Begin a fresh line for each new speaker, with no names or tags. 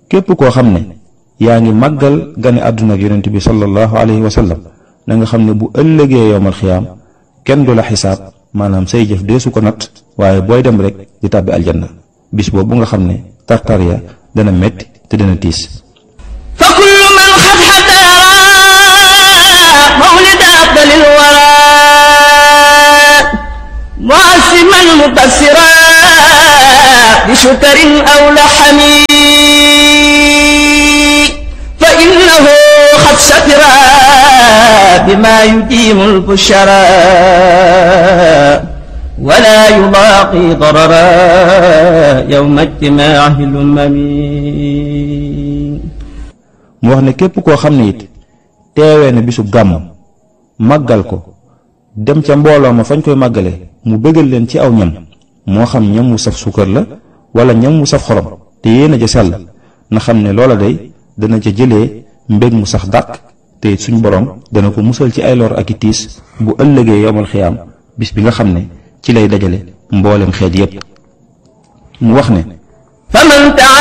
képp koo xam ne yaa ngi màggal gane àdduna ak yonent bi sallallahu alayhi wa sallam na nga xam ne bu ëllëgee yowmal xiyaam kenn du la xisaab maanaam say jëf deesu ko nat waaye booy dem rek di tàbbi aljanna bis boobu nga xam ne tartar ya dana metti te dana tiis
fa kullu man xat xadara mawlida afdalil wara muasiman mubassira bi shukarin aw laxami fa innahu xad satira bima yudimu lbushara wala yulaaqi darara yowma ijtimaahi lumami
mu wax ne képp koo xam ne it teewee na bisu gàmm màggal ko dem ca mbooloo ma fañ koy màggale mu bëggal leen ci aw ñam moo xam ñam wu saf suukar la wala ñam wu saf xorom te yéen a ja sell na xam ne loola day dana ca jëlee mbég mu sax dàq te it suñ borom dana ko musal ci ay lor ak i tiis bu ëllëgee yomal xiyaam bis bi nga xam ne ci lay dajale mboolem xeet yépp mu wax ne
faman